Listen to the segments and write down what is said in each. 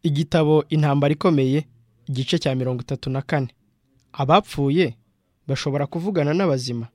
igitabo intambara ikomeye igice cya mirongo itatu na kane abapfuye bashobora kuvugana n'abazima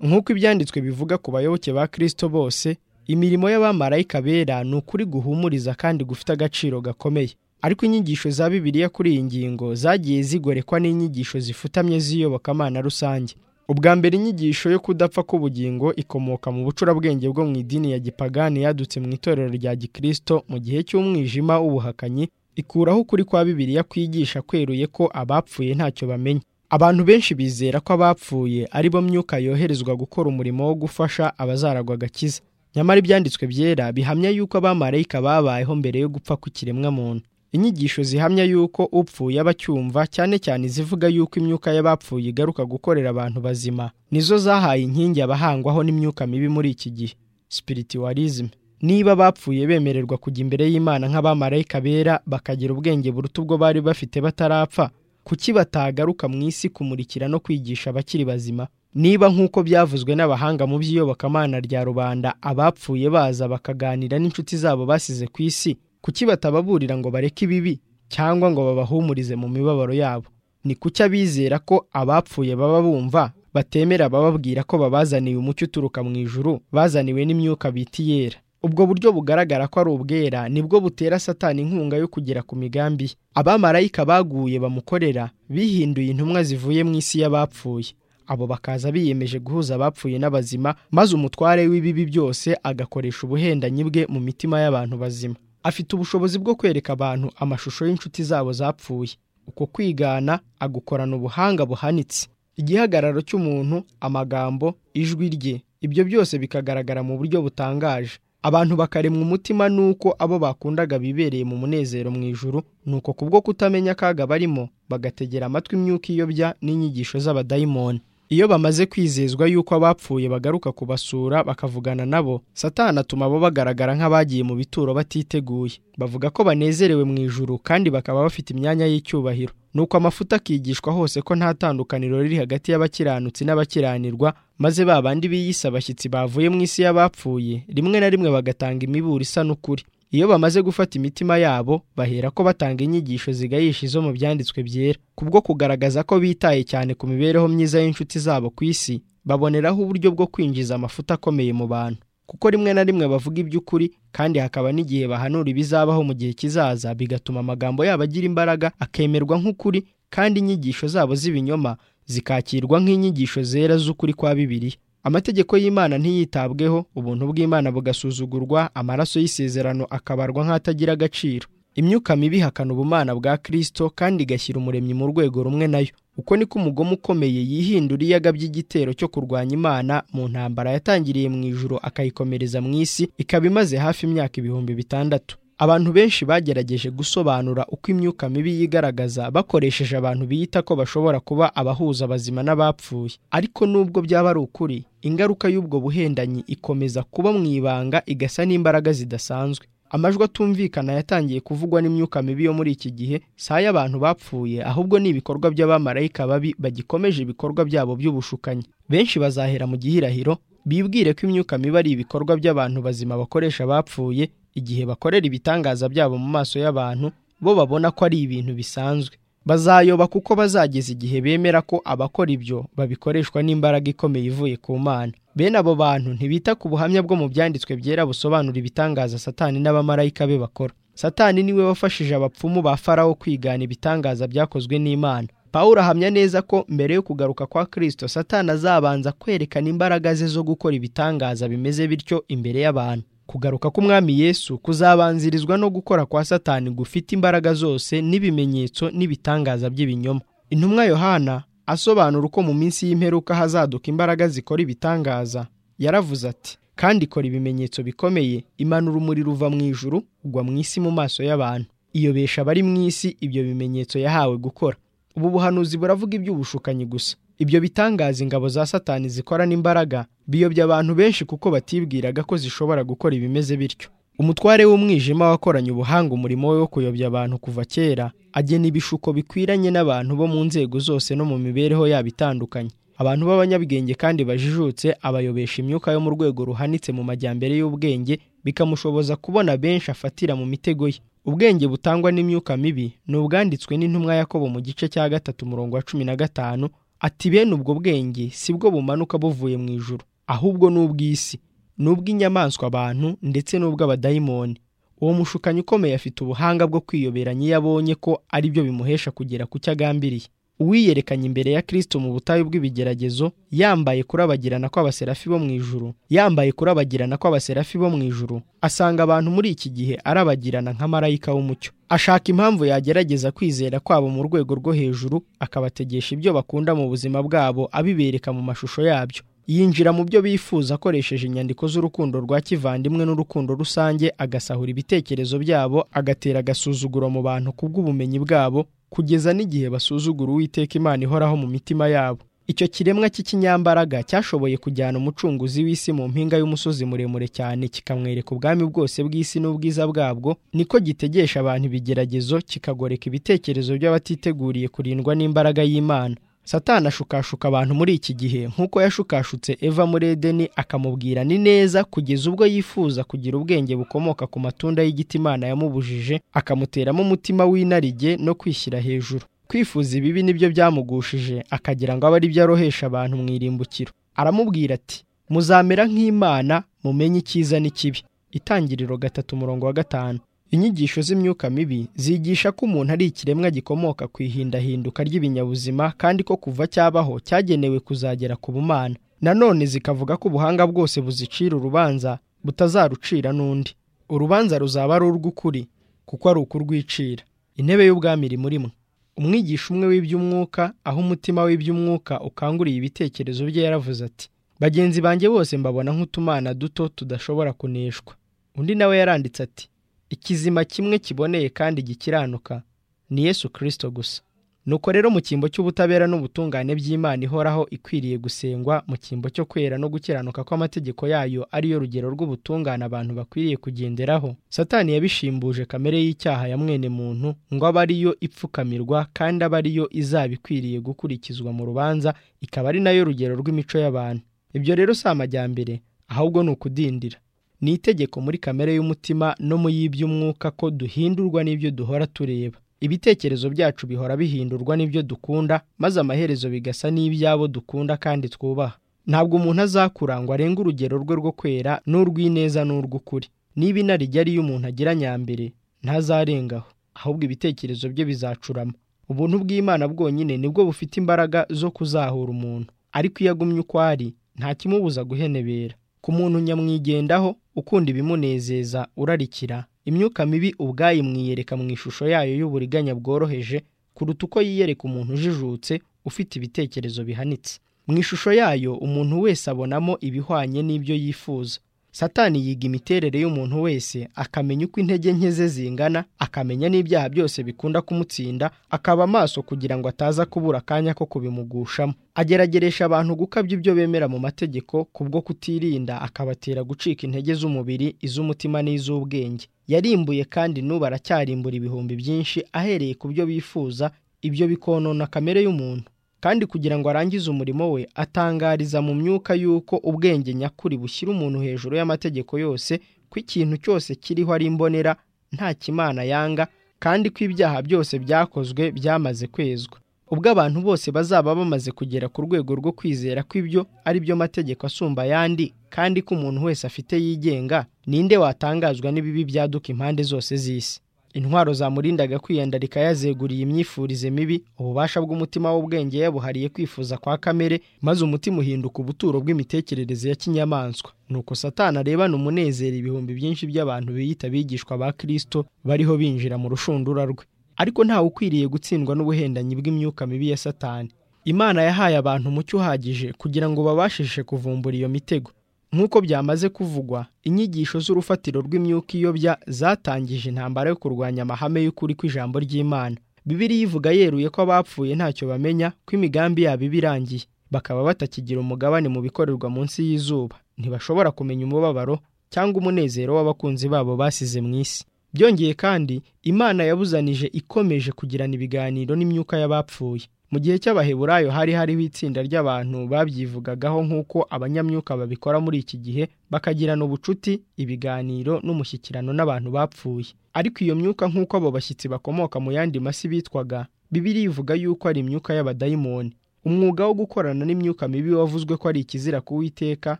nk'uko ibyanditswe bivuga ku bayoboke ba kirisito bose imirimo y'abamarayika bera ni ukuri guhumuriza kandi gufite agaciro gakomeye ariko inyigisho za bibiliya kuri iyi ngingo zagiye zigorekwa n'inyigisho zifutamye z'iyobokamana rusange ubwa mbere inyigisho yo kudapfa k'ubugingo ikomoka mu bucurabwenge bwo mu idini ya gipagani yadutse mu itorero rya gikirisito mu gihe cy'umwijima w'ubuhakanyi ikuraho ukuri kwa bibiliya kwigisha kweruye ko abapfuye ntacyo bamenya abantu benshi bizera ko abapfuye ari bo myuka yoherezwa gukora umurimo wo gufasha abazaragwa agakiza nyamara ibyanditswe byera bihamya yuko abamarayika babayeho mbere yo gupfa kw'ikiremwamuntu inyigisho zihamya yuko upfuye aba acyumva cyane cyane izivuga yuko imyuka y'abapfuye igaruka gukorera abantu bazima nizo zahaye inkingi abahangwaho n'imyuka mibi muri iki gihe spiritualism niba abapfuye bemererwa kujya imbere y'imana nk'abamarayika bera bakagira ubwenge buruta ubwo bari bafite batarapfa kuki batagaruka mu isi kumurikira no kwigisha abakiri bazima niba nk'uko byavuzwe n'abahanga mu by'iyobokamana rya rubanda abapfuye baza bakaganira n'inshuti zabo basize ku isi kuki batababurira ngo bareke ibibi cyangwa ngo babahumurize mu mibabaro yabo ni kuki abizera ko abapfuye baba bumva batemera abababwira ko babazaniye umucyo uturuka mu ijuru bazaniwe n'imyuka bita iyera ubwo buryo bugaragara ko ari ubwera nibwo butera satani inkunga yo kugera ku migambi ye abamarayika baguye bamukorera bihinduye intumwa zivuye mu isi y'abapfuye abo bakaza biyemeje guhuza abapfuye n'abazima maze umutware w'ibibi byose agakoresha ubuhendanyi bwe mu mitima y'abantu bazima afite ubushobozi bwo kwereka abantu amashusho y'inshuti zabo zapfuye uko kwigana agukorana ubuhanga buhanitse igihagararo cy'umuntu amagambo ijwi rye ibyo byose bikagaragara mu buryo butangaje abantu bakaremwa umutima nuko abo bakundaga bibereye mu munezero mu ijuru nuko kubwo kutamenya akaga barimo bagategera amatwi imyuka iyobya n'inyigisho z'abadayimoni iyo bamaze kwizezwa yuko abapfuye bagaruka kubasura bakavugana nabo satana atuma bo bagaragara nk'abagiye mu bituro batiteguye bavuga ko banezerewe mu ijuru kandi bakaba bafite imyanya y'icyubahiro nuko amafuta akigishwa hose ko nta tandukaniro riri hagati y'abakiranutsi n'abakiranirwa maze ba bandi biyise abashyitsi bavuye mu isi y'abapfuye rimwe na rimwe bagatanga imiburo isa n'ukuri iyo bamaze gufata imitima yabo bahera ko batanga inyigisho zigayisha izo mu byanditswe byera kubwo kugaragaza ko bitaye cyane ku mibereho myiza y'inshuti zabo ku isi baboneraho uburyo bwo kwinjiza amafuta akomeye mu bantu kuko rimwe na rimwe bavuga iby'ukuri kandi hakaba n'igihe bahanura ibizabaho mu gihe kizaza bigatuma amagambo yabo agira imbaraga akemerwa nk'ukuri kandi inyigisho zabo z'ibinyoma zikakirwa nk'inyigisho zera z'ukuri kwa bibiliya amategeko y'imana ntiyitabweho ubuntu bw'imana bugasuzugurwa amaraso y'isezerano akabarwa nk'atagira agaciro imyuka mibi ihakana ubumana bwa kirisito kandi igashyira umuremyi mu rwego rumwe nayo uko niko umugome ukomeye yihindura iyo agabye igitero cyo kurwanya imana mu ntambara yatangiriye mu ijoro akayikomereza mu isi ikaba imaze hafi imyaka ibihumbi bitandatu abantu benshi bagerageje gusobanura uko imyuka mibi yigaragaza bakoresheje abantu biyita ko bashobora kuba abahuza abazima n'abapfuye ariko nubwo byaba ari ukuri ingaruka y'ubwo buhendanyi ikomeza kuba mu ibanga igasa n'imbaraga zidasanzwe amajwi atumvikana yatangiye kuvugwa n'imyuka mibi yo muri iki gihe si ay'abantu bapfuye ahubwo ni ibikorwa by'abamarayika babi bagikomeje ibikorwa byabo by'ubushukanyi benshi bazahera mu gihirahiro bibwire ko imyuka mibi ari ibikorwa by'abantu bazima bakoresha abapfuye igihe bakorera ibitangaza byabo mu maso y'abantu bo babona ko ari ibintu bisanzwe bazayoba kuko bazageza igihe bemera ko abakora ibyo babikoreshwa n'imbaraga ikomeye ivuye ku mana bene abo bantu ntibita ku buhamya bwo mu byanditswe byera busobanura ibitangaza satani n'abamarayika be bakora satani niwe wafashije abapfumu ba farawo kwigana ibitangaza byakozwe n'imana pawuro ahamya neza ko mbere yo kugaruka kwa kirisito satani azabanza kwerekana imbaraga ze zo gukora ibitangaza bimeze bityo imbere y'abantu kugaruka k'umwami yesu kuzabanzirizwa no gukora kwa satani gufite imbaraga zose n'ibimenyetso n'ibitangaza by'ibinyoma intumwa yohana asobanura uko mu minsi y'imperuka hazaduka imbaraga zikora ibitangaza yaravuze ati kandi ikora ibimenyetso bikomeye imanura umuriro uva mu ijuru ugwa mu isi mu maso y'abantu iyobesha abari mu isi ibyo bimenyetso yahawe gukora ubu buhanuzi buravuga iby'ubushukanyi gusa ibyo bitangaza ingabo za satani zikorana imbaraga biyobya abantu benshi kuko batibwiraga ko zishobora gukora ibimeze bityo umutware w'umwijima wakoranye ubuhanga umurimo we wo kuyobya abantu kuva kera agena ibishuko bikwiranye n'abantu bo mu nzego zose no mu mibereho yabo itandukanye abantu b'abanyabwenge kandi bajijutse abayobesha imyuka yo mu rwego ruhanitse mu majyambere y'ubwenge bikamushoboza kubona benshi afatira mu mitego ye ubwenge butangwa n'imyuka mibi ni ubwanditswe n'intumwa yakobo mu gice cya gatatu umurongo wa cumi na gatanu ati bene ubwo bwenge si bwo bumanuka buvuye mu ijoro ahubwo ni ubw'isi ni ubw'inyamaswa abantu ndetse n'ubw'abadayimoni uwo mushukanyi ukomeye afite ubuhanga bwo kwiyoberanya iyo abonye ko ari byo bimuhesha kugera ku cyo agambiriye uwiyerekanye imbere ya kirisito mu butayu bw'ibigeragezo yambaye kurabagirana kw'abaserafi bo mu ijuru yambaye kurabagirana kw'abaserafi bo mu ijuru asanga abantu muri iki gihe arabagirana nka marayika w'umucyo ashaka impamvu yagerageza kwizera kwabo mu rwego rwo hejuru akabategesha ibyo bakunda mu buzima bwabo abibereka mu mashusho yabyo yinjira mu byo bifuza akoresheje inyandiko z'urukundo rwa kivandimwe n'urukundo rusange agasahura ibitekerezo byabo agatera agasuzuguro mu bantu kubw'ubumenyi bwabo kugeza n'igihe basuzugura uwiteka imana ihoraho mu mitima yabo icyo kiremwa cy'ikinyambaraga cyashoboye kujyana umucunguzi w'isi mu mpinga y'umusozi muremure cyane kikamwereka ubwami bwose bw'isi n'ubwiza bwabwo niko gitegesha abantu ibigeragezo kikagoreka ibitekerezo by'abatiteguriye kurindwa n'imbaraga y'imana satana ashukashuka abantu muri iki gihe nk'uko yashukashutse eva muri edeni akamubwira ni neza kugeza ubwo yifuza kugira ubwenge bukomoka ku matunda y'igiti imana yamubujije akamuteramo umutima w'inarijye no kwishyira hejuru kwifuza ibibi nibyo byamugushije akagira ngo abe ari byo arohesha abantu mu irimbukiro aramubwira ati muzamera nk'imana mumenye icyiza n'ikibi itangiriro gatatu umurongo wa gatanu inyigisho z'imyuka mibi zigisha ko umuntu ari ikiremwa gikomoka ku ihindahinduka ry'ibinyabuzima kandi ko kuva cyabaho cyagenewe kuzagera ku bumana nanone zikavuga ko ubuhanga bwose buzicira urubanza butazarucira n'undi urubanza ruzaba ari urw'ukuri kuko ari ukurwicira intebe y'ubwami iri muri mwe umwigisha umwe w'iby'umwuka aho umutima w'iby'umwuka ukanguriye ibitekerezo bye yaravuze ati bagenzi banjye bose mbabona nk'utumana duto tudashobora kuneshwa undi nawe yaranditse ati ikizima kimwe kiboneye kandi gikiranuka ni yesu kirisito gusa nuko rero mu cyimbo cy'ubutabera n'ubutungane by'imana ihoraho ikwiriye gusengwa mu cyimbo cyo kwera no gukiranuka kw'amategeko yayo ariyo rugero rw'ubutungane abantu bakwiriye kugenderaho satani yabishimbuje kamere y'icyaha ya mwene muntu ngo abe ariyo ipfukamirwa kandi abe ariyo izaba ikwiriye gukurikizwa mu rubanza ikaba ari nayo rugero rw'imico y'abantu ibyo rero si amajyambere ahubwo ni ukudindira ni itegeko muri kamere y'umutima no mu y'iby'umwuka ko duhindurwa n'ibyo duhora tureba ibitekerezo byacu bihora bihindurwa n'ibyo dukunda maze amaherezo bigasa n'ibyabo dukunda kandi twubaha ntabwo umuntu azakurangwa arenga urugero rwe rwo kwera n'urw'ineza n'urw'ukuri niba inarijya ariyo umuntu agira nyambere ntazarengaho ahubwo ibitekerezo bye bizacurama ubuntu bw'imana bwonyine nibwo bufite imbaraga zo kuzahura umuntu ariko iyo agumye uko ari nta kimubuza guhenebera ku muntu nyamwigendaho ukunda ibimunezeza urarikira imyuka mibi ubwayo imwiyereka mu ishusho yayo y'uburiganya bworoheje kuruta uko yiyereka umuntu ujijutse ufite ibitekerezo bihanitse mu ishusho yayo umuntu wese abonamo ibihwanye n'ibyo yifuza satani yiga imiterere y'umuntu wese akamenya uko intege nke ze zingana akamenya n'ibyaha byose bikunda kumutsinda akaba amaso kugira ngo ataza kubura akanya ko kubimugushamo agerageresha abantu gukabya ibyo bemera mu mategeko kubwo kutirinda akabatera gucika intege z'umubiri iz'umutima n'iz'ubwenge yarimbuye kandi n'ubu aracyarimbura ibihumbi byinshi ahereye ku byo bifuza ibyo bikonona kamere y'umuntu kandi kugira ngo arangize umurimo we atangariza mu myuka y'uko ubwenge nyakuri bushyira umuntu hejuru y'amategeko yose ko ikintu cyose kiriho ari imbonera nta kimana yanga kandi ko ibyaha byose byakozwe byamaze kwezwa ubwo abantu bose bazaba bamaze kugera ku rwego rwo kwizera ko ibyo ari byo mategeko asumba ayandi kandi ko umuntu wese afite yigenga ninde watangazwa n'ibibi byaduka impande zose z'isi intwaro zamurindaga kwiyandarika yazeguriye imyifurize mibi ububasha bw'umutima w'ubwenge yabuhariye kwifuza kwa kamere maze umutima uhinduka ubuturo bw'imitekerereze ya kinyamaswa nuko satana arebana umunezero ibihumbi byinshi by'abantu biyita bigishwa ba kirisito bariho binjira mu rushundura rwe ariko ntawe ukwiriye gutsindwa n'ubuhendanyi bw'imyuka mibi ya satani imana yahaye abantu umucyo uhagije kugira ngo babashishe kuvumbura iyo mitego nk'uko byamaze kuvugwa inyigisho z'urufatiro rw'imyuka iyobya zatangije intambara yo kurwanya amahame y'ukuri kw'ijambo ry'imana bibiri ivuga yeruye ko abapfuye ntacyo bamenya ko imigambi yabo iba irangiye bakaba batakigira umugabane mu bikorerwa munsi y'izuba ntibashobora kumenya umubabaro cyangwa umunezero w'abakunzi babo basize mu isi byongeye kandi imana yabuzanije ikomeje kugirana ibiganiro n'imyuka y'abapfuye mu gihe cy'abaheburayo hari hariho itsinda ry'abantu babyivugagaho nk'uko abanyamyuka babikora muri iki gihe bakagirana ubucuti ibiganiro n'umushyikirano n'abantu bapfuye ariko iyo myuka nk'uko abo bashyitsi bakomoka mu yandi masi bitwaga bibiri ivuga yuko ari imyuka y'abadayimoni umwuga wo gukorana n'imyuka mibi wavuzwe ko ari ikizira kuwiteka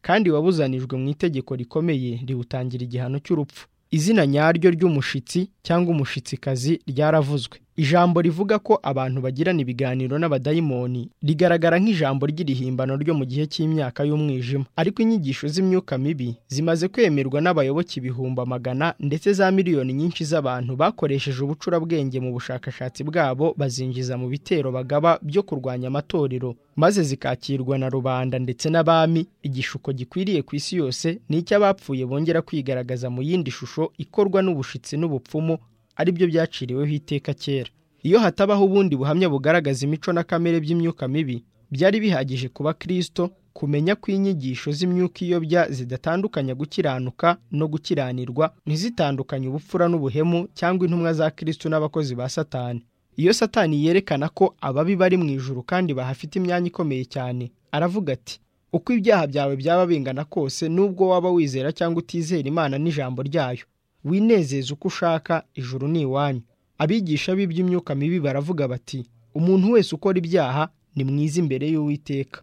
kandi wabuzanijwe mu itegeko rikomeye riwutangira igihano cy'urupfu izina nyaryo ry'umushitsi cyangwa umushitsikazi ryaravuzwe ijambo rivuga ko abantu bagirana ibiganiro n'abadayimoni rigaragara nk'ijambo ry'irihimbano ryo mu gihe cy'imyaka y'umwijima ariko inyigisho z'imyuka mibi zimaze kwemerwa n'abayoboke ibihumbi amagana ndetse za miliyoni nyinshi z'abantu bakoresheje ubucurabwenge mu bushakashatsi bwabo bazinjiza mu bitero bagaba byo kurwanya amatorero maze zikakirwa na rubanda ndetse n'abami igishuko gikwiriye ku isi yose ni icy'abapfuye bongera kwigaragaza mu yindi shusho ikorwa n'ubushitsi n'ubupfumu aribyo byaciriweho iteka kera iyo hatabaho ubundi buhamya bugaragaza imico na kamere by'imyuka mibi byari bihagije kuba kirisito kumenya ko inyigisho z'imyuka iyobya zidatandukanya gukiranuka no gukiranirwa ntizitandukanye ubupfura n'ubuhemu cyangwa intumwa za kirisito n'abakozi ba satani iyo satani yerekana ko ababi bari mu ijuru kandi bahafite imyanya ikomeye cyane aravuga ati uko ibyaha byawe byaba bingana kose nubwo waba wizera cyangwa utizera imana n'ijambo ryayo winezeze uko ushaka ijuru ni iwanyu abigisha b'iby'imyuka mibi baravuga bati umuntu wese ukora ibyaha ni mwiza imbere y'uwiteka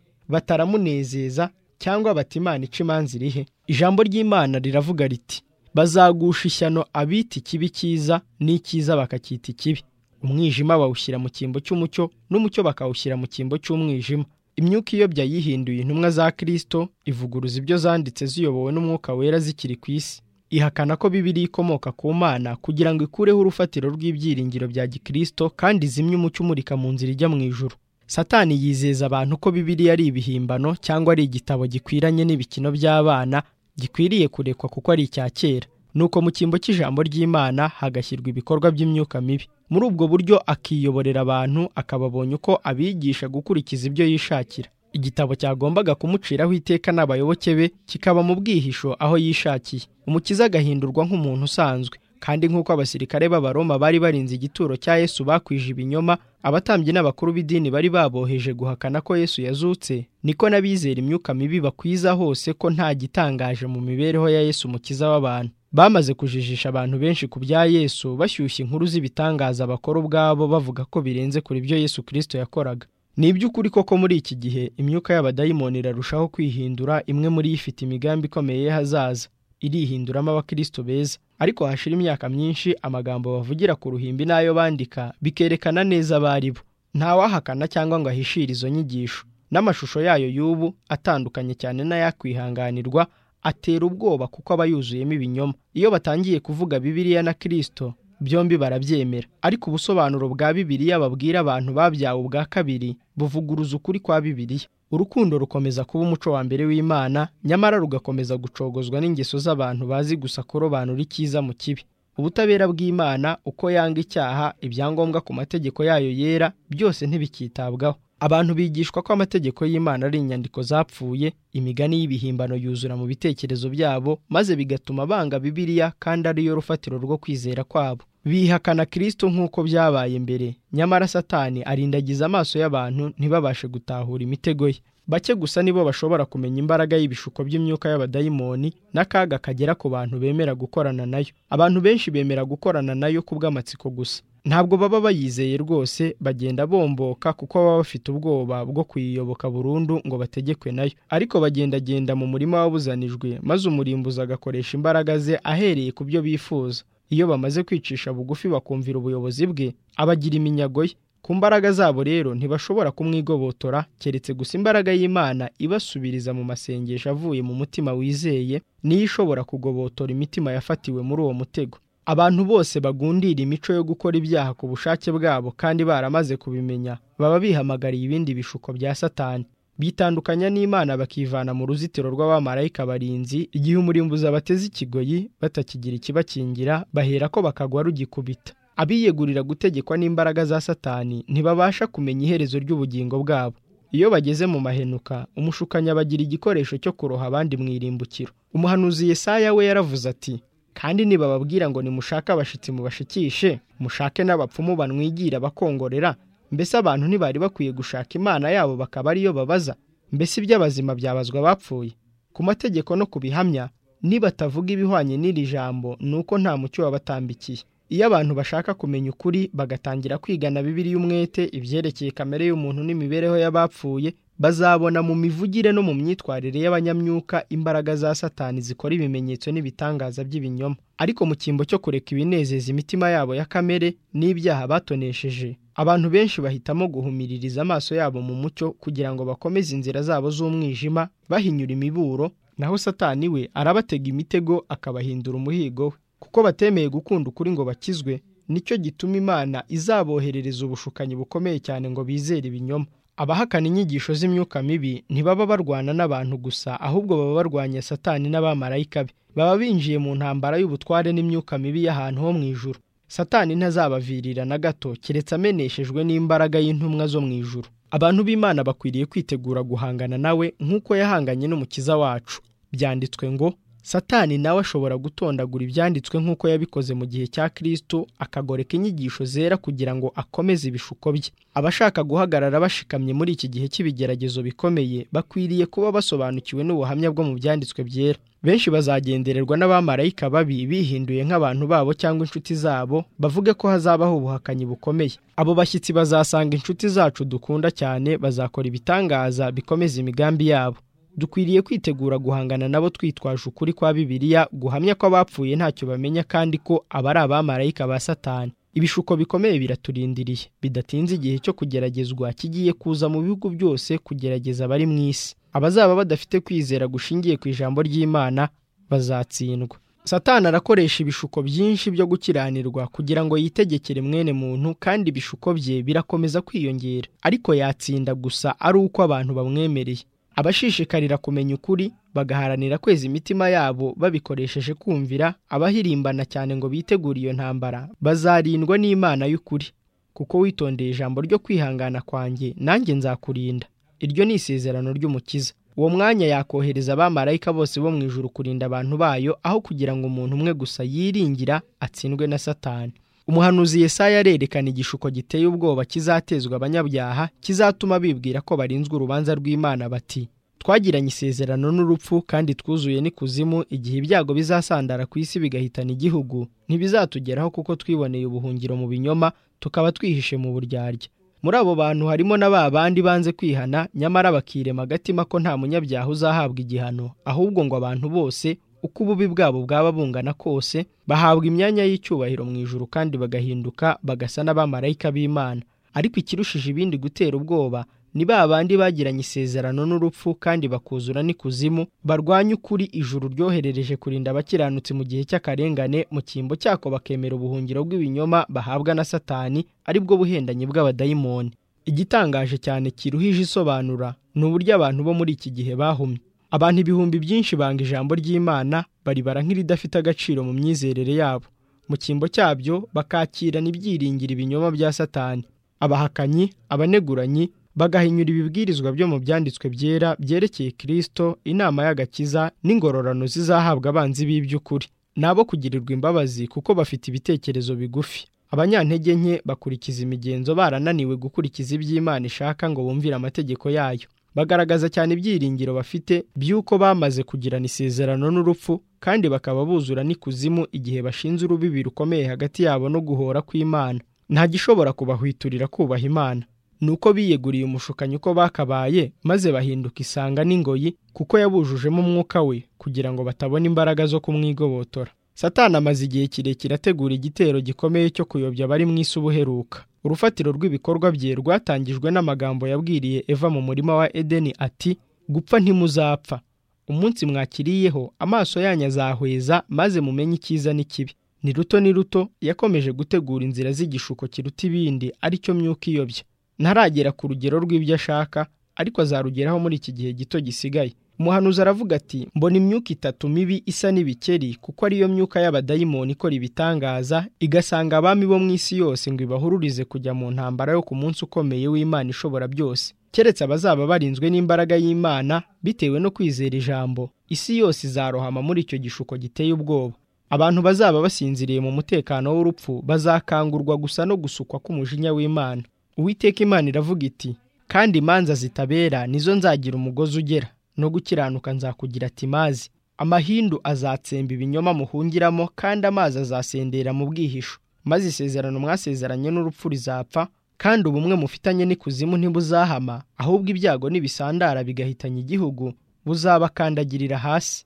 bataramunezeza cyangwa bati imana ica imanza irihe ijambo ry'imana riravuga riti bazagusha ishyano abita ikibi cyiza n'icyiza bakacyita ikibi umwijima bawushyira mu cyimbo cy'umucyo n'umucyo bakawushyira mu cyimbo cy'umwijima imyuka iyobya yihinduye intumwa za kirisito ivuguruza ibyo zanditse ziyobowe n'umwuka wera zikiri ku isi ihakana ko bibiri ikomoka ku mana kugira ngo ikureho urufatiro rw'ibyiringiro bya gikristo kandi zimye umucyo umurika mu nzira ijya mu ijuru satani yizeza abantu ko bibiri ari ibihimbano cyangwa ari igitabo gikwiranye n'ibikino by'abana gikwiriye kurekwa kuko ari icya kera nuko mu cyimbo cy'ijambo ry'imana hagashyirwa ibikorwa by'imyuka mibi muri ubwo buryo akiyoborera abantu akababonye uko abigisha gukurikiza ibyo yishakira igitabo cyagombaga kumuciraho iteka n'abayoboke be kikaba mu bwihisho aho yishakiye umukiza agahindurwa nk'umuntu usanzwe kandi nk'uko abasirikare b'abaroma bari barinze igituro cya yesu bakwije ibinyoma abatambyi n'abakuru b'idini bari baboheje guhakana ko yesu yazutse niko n'abizera imyuka mibi bakwiza hose ko nta gitangaje mu mibereho ya yesu umukiza w'abantu bamaze kujijisha abantu benshi ku bya yesu bashyushya inkuru z'ibitangaza bakora ubwabo bavuga ko birenze kuri byo yesu kirisito yakoraga ni iby'ukuri koko muri iki gihe imyuka y'abadayimoni irarushaho kwihindura imwe muri yo ifite imigambi ikomeye y'ahazaza irihinduramo abakristo beza ariko hashira imyaka myinshi amagambo bavugira ku ruhimbi n'ayo bandika bikerekana neza abari bo ntawahakana cyangwa ngo ahishire izo nyigisho n'amashusho yayo y'ubu atandukanye cyane n'ayakwihanganirwa atera ubwoba kuko aba yuzuyemo ibinyoma iyo batangiye kuvuga bibiriya na kirisito byombi barabyemera ariko ubusobanuro bwa bibiliya babwira abantu babyawe ubwa kabiri buvuguruza ukuri kwa bibiliya urukundo rukomeza kuba umuco wa mbere w'imana nyamara rugakomeza gucogozwa n'ingeso z'abantu bazi gusa kurobanura icyiza mu kibi ubutabera bw'imana uko yanga icyaha ibyangombwa ku mategeko yayo yera byose ntibikitabwaho abantu bigishwa ko amategeko y'imana ari inyandiko zapfuye imigani y'ibihimbano yuzura mu bitekerezo byabo maze bigatuma banga bibiliya kandi ariyo rufatiro rwo kwizera kwabo bihakana kirisito nk'uko byabaye mbere nyamara satani arindagiza amaso y'abantu ntibabashe gutahura imitego ye bake gusa nibo bashobora kumenya imbaraga y'ibishuko by'imyuka y'abadayimoni n'akaga kagera ku bantu bemera gukorana nayo abantu benshi bemera gukorana nayo ku bw'amatsiko gusa ntabwo baba bayizeye rwose bagenda bomboka kuko baba bafite ubwoba bwo kuyiyoboka burundu ngo bategekwe nayo ariko bagendagenda mu murima wabuzanijwe maze umurimbuzi agakoresha imbaraga ze ahereye ku byo bifuza iyo bamaze kwicisha bugufi bakumvira ubuyobozi bwe abagira iminyago ye ku mbaraga zabo rero ntibashobora kumwigobotora keretse gusa imbaraga y'imana ibasubiriza mu masengesho avuye mu mutima wizeye niyo ishobora kugobotora imitima yafatiwe muri uwo mutego abantu bose bagundira imico yo gukora ibyaha ku bushake bwabo kandi baramaze kubimenya baba bihamagariye ibindi bishuko bya satani bitandukanya n'imana bakivana mu ruzitiro rw'abamarayika barinzi igihe umurimbuzi abateze ikigoyi batakigira ikibakingira bahera ko bakagwa rugikubita abiyegurira gutegekwa n'imbaraga za satani ntibabasha kumenya iherezo ry'ubugingo bwabo iyo bageze mu mahenuka umushukanyi abagira igikoresho cyo kuroha abandi mu irimbukiro umuhanuzi Yesaya we yaravuze ati kandi nibababwira ngo nimushake abashitsi mubashikishe mushake n'abapfumu banwigira bakongorera mbese abantu ntibari bakwiye gushaka imana yabo bakaba ariyo babaza mbese iby'abazima byabazwa abapfuye ku mategeko no ku bihamya nibatavuga ibihwanye n'iri jambo ni uko nta mucyo wabatambikiye iyo abantu bashaka kumenya ukuri bagatangira kwigana bibiri y'umwete ibyerekeye kamere y'umuntu n'imibereho y'abapfuye bazabona mu mivugire no mu myitwarire y'abanyamyuka imbaraga za satani zikora ibimenyetso n'ibitangaza by'ibinyoma ariko mu cyimbo cyo kureka ibinezeza imitima yabo ya kamere n'ibyaha batonesheje abantu benshi bahitamo guhumiririza amaso yabo mu mucyo kugira ngo bakomeze inzira zabo z'umwijima bahinyura imiburo naho satani we arabatega imitego akabahindura umuhigo we kuko batemeye gukunda ukuri ngo bakizwe nicyo gituma imana izaboherereza ubushukanyi bukomeye cyane ngo bizere ibinyoma abahakana inyigisho z'imyuka mibi ntibaba barwana n'abantu gusa ahubwo baba barwanya satani n'abamarayika be baba binjiye mu ntambara y'ubutware n'imyuka mibi y'ahantu ho mu ijuru satani ntazabavirira na gato keretse ameneshejwe n'imbaraga y'intumwa zo mu ijuru abantu b'imana bakwiriye kwitegura guhangana nawe nk'uko yahanganye n'umukiza wacu byanditswe ngo satani nawe ashobora gutondagura ibyanditswe nk'uko yabikoze mu gihe cya kristo akagoreka inyigisho zera kugira ngo akomeze ibishuko bye abashaka guhagarara bashikamye muri iki gihe cy'ibigeragezo bikomeye bakwiriye kuba basobanukiwe n'ubuhamya bwo mu byanditswe byera benshi bazagendererwa n'abamarayika babi bihinduye nk'abantu babo cyangwa inshuti zabo bavuge ko hazabaho ubuhakanyi bukomeye abo bashyitsi bazasanga inshuti zacu dukunda cyane bazakora ibitangaza bikomeza imigambi yabo dukwiriye kwitegura guhangana nabo twitwaje ukuri kwa bibiliya guhamya ko abapfuye ntacyo bamenya kandi ko aba ari abamarayika ba satani ibishuko bikomeye biraturindiriye bidatinze igihe cyo kugeragezwa kigiye kuza mu bihugu byose kugerageza abari mu isi abazaba badafite kwizera gushingiye ku ijambo ry'imana bazatsindwa satani arakoresha ibishuko byinshi byo gukiranirwa kugira ngo yitegekere mwene muntu kandi ibishuko bye birakomeza kwiyongera ariko yatsinda gusa ari uko abantu bamwemereye abashishikarira kumenya ukuri bagaharanira kweza imitima yabo babikoresheje kumvira abahirimbana cyane ngo bitegure iyo ntambara bazarindwa n'imana y'ukuri kuko witondeye ijambo ryo kwihangana kwanjye nanjye nzakurinda iryo ni isezerano ry'umukiza uwo mwanya yakohereza abamarayika bose bo mu ijuru kurinda abantu bayo aho kugira ngo umuntu umwe gusa yiringira atsindwe na satani umuhanuzi Yesaya arerekana igishuko giteye ubwoba kizatezwa abanyabyaha kizatuma bibwira ko barinzwe urubanza rw'imana bati twagiranye isezerano n'urupfu kandi twuzuye n'ikuzimu igihe ibyago bizasandara ku isi bigahitana igihugu ntibizatugeraho kuko twiboneye ubuhungiro mu binyoma tukaba twihishe mu buryarya muri abo bantu harimo na ba bandi banze kwihana nyamara bakirema agatima ko nta munyabyaha uzahabwa igihano ahubwo ngo abantu bose uko ububi bwabo bwaba bungana kose bahabwa imyanya y'icyubahiro mu ijuru kandi bagahinduka bagasa n'abamarayika b'imana ariko ikirushije ibindi gutera ubwoba ni ba bandi bagiranye isezerano n'urupfu kandi bakuzura n'ikuzimu barwanya ukuri ijuru ryoherereje kurinda abakiranutsi mu gihe cy'akarengane mu cyimbo cyako bakemera ubuhungiro bw'ibinyoma bahabwa na satani aribwo buhendanyi bw'abadayimoni igitangaje cyane kiruhije isobanura ni uburyo abantu bo muri iki gihe bahumye abantu ibihumbi byinshi banga ijambo ry'imana baribara nk'iridafite agaciro mu myizerere yabo mu cyimbo cyabyo bakakirana ibyiringiro ibinyoma bya satani abahakanyi abaneguranyi bagahinyura ibibwirizwa byo mu byanditswe byera byerekeye kirisito inama y'agakiza n'ingororano zizahabwa abanzi b'iby'ukuri ni abo kugirirwa imbabazi kuko bafite ibitekerezo bigufi abanyantege nke bakurikiza imigenzo barananiwe gukurikiza iby'imana ishaka ngo bumvire amategeko yayo bagaragaza cyane ibyiringiro bafite by'uko bamaze kugirana isezerano n'urupfu kandi bakaba buzura n'ikuzimu igihe bashinze urubibi rukomeye hagati yabo no guhora kw'imana nta gishobora kubahwiturira kubaha imana ni uko biyeguriye umushukanyi uko bakabaye maze bahinduka isanga n'ingoyi kuko yabujujemo umwuka we kugira ngo batabona imbaraga zo kumwigobotora satani amaze igihe kirekire ategura igitero gikomeye cyo kuyobya abari mu isi ubuheruka urufatiro rw'ibikorwa bye rwatangijwe n'amagambo yabwiriye eva mu murima wa edeni ati gupfa ntimuzapfa umunsi mwakiriyeho amaso yanyu azahweza maze mumenye icyiza n'ikibi ni ruto ni ruto yakomeje gutegura inzira z'igishuko kiruta ibindi aricyo myuka iyobya ntaragera ku rugero rw'ibyo ashaka ariko azarugeraho muri iki gihe gito gisigaye umuhanuzi aravuga ati mbona imyuka itatu mibi isa n'ibikeri kuko ariyo myuka y'abadayimoni ikora ibitangaza igasanga abami bo mu isi yose ngo ibahururize kujya mu ntambara yo ku munsi ukomeye w'imana ishobora byose keretse abazaba barinzwe n'imbaraga y'imana bitewe no kwizera ijambo isi yose izarohama muri icyo gishuko giteye ubwoba abantu bazaba basinziriye mu mutekano w'urupfu bazakangurwa gusa no gusukwa k'umujinya w'imana uwiteka imana iravuga iti kandi imanza zitabera nizo nzagira umugozi ugera no gukiranuka nzakugira ati mazi amahindu azatsemba ibinyoma muhungiramo kandi amazi azasendera mu bwihisho maze isezerano mwasezeranye n'urupfu rizapfa kandi ubumwe mufitanye n'ikuzimu ntibuzahama ahubwo ibyago n'ibisandara bigahitanya igihugu buzabakandagirira hasi